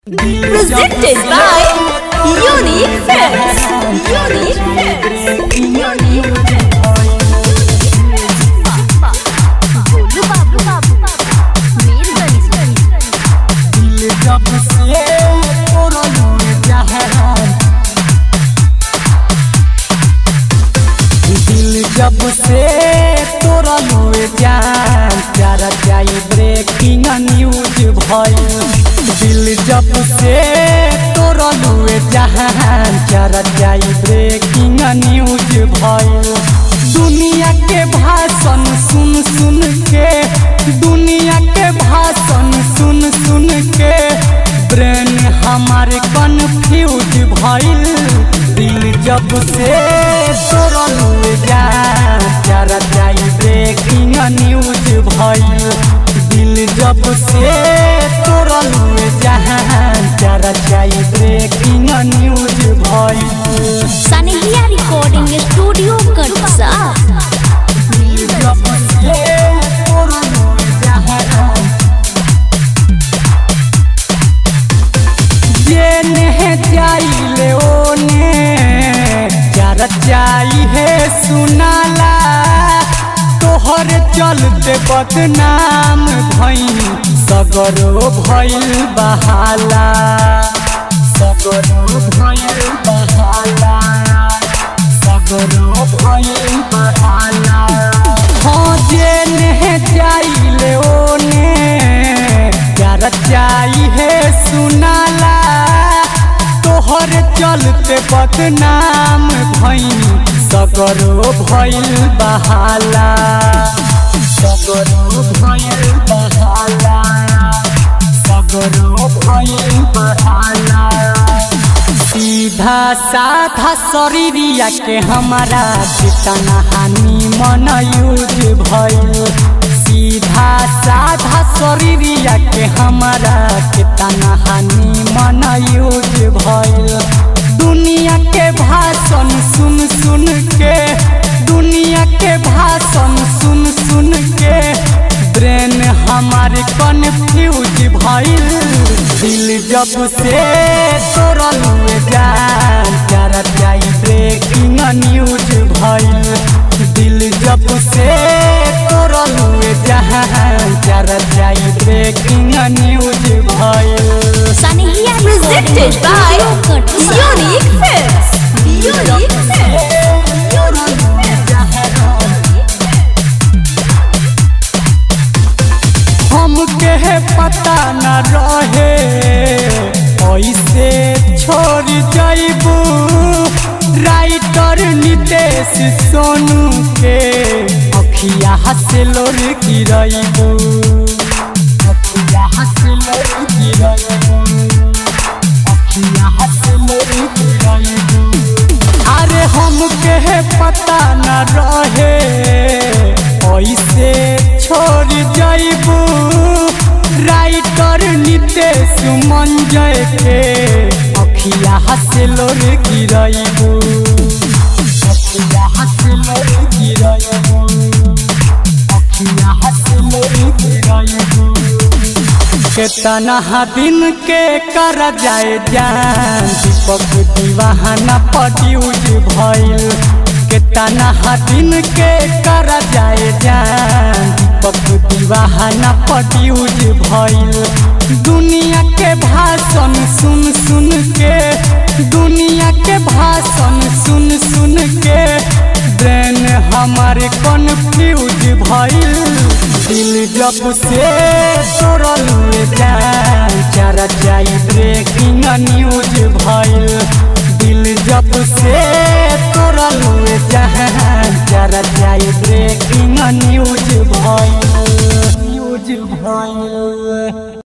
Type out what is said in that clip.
Presented by Unique Films. Unique Films. Unique Films. Golu बाबू बाबू मीरगंज दिल जब से तोड़लू जहान दिल जब से तोड़लू जान प्यारा जाई ब्रेकिंग न्यूज भइल दिल जब से तोड़लू जहान प्यारा जाई ब्रेकिंग न्यूज भइल दुनिया के भाषण सुन सुन के दुनिया के भाषण सुन सुन के ब्रेन हमार कन्फ्यूज भइल दिल जब से तोड़ल जा जाई ब्रेकिंग न्यूज भइल दिल जब से तोड़ल जहां चारा जाई ब्रेकिंग न्यूज भइल सनहिया रिकॉर्डिंग स्टूडियो कटसा जब से तोड़ल जहां जेने जाइले ओने जरा जाई है सुनाला तोहर चलते बदनाम भइल सगरो भइल बहाला सगरो भइल बहाला सगरो भइल बहाला हाँ जेने जाइले ओने जरा जाई है सुनाला तोहर चलते बदनाम भइल सगरो भइल बहाला सगरो भइल बहाला सगरो भइल बहाला सीधा साधा शरीरिया के हमारा कितना हानि मन यूज भइल सीधा साधा शरीरिया के हमारा कितना हानि मन यूज भइल दुनिया के भाषण सुन सुन के दुनिया के भाषण सुन सुन के ब्रेन हमारे कन्फ्यूज भइल दिल जब से तोड़ल जान चारा जाई ब्रेकिंग न्यूज भइल दिल जब से तोड़ल जहां चारा जाई ब्रेकिंग न्यूज भइल सनहिया presented by Unique Films. Unique Films. Unique Films. हमके पता न रहे ऐसे छोड़ जाइबू राइटर नितेश सोनू के अखिया हंसे लोर गिरइबू अखिया हंसे लोर गिरइबू अखिया हंसे लोर गिरइबू अरे हमके पता न रहे ऐसे छोड़ जाइबू राइटर नितेश मंजय के अखिया हंसे लोर गिरइबू अखिया हंसे लोर गिरइबू अखिया हंसे लोर गिरइबू केतना दिन के कर जाए जान दीपक दीवाना पड्यूज भइल केतना दिन के कर जाए जान दीपक दीवाना पड्यूज भइल दुनिया के भाषण सुन सुन के दुनिया के भाषण सुन सुन के ब्रेन हमारे कन्फ्यूज भइल दिल जब से तोड़ल जान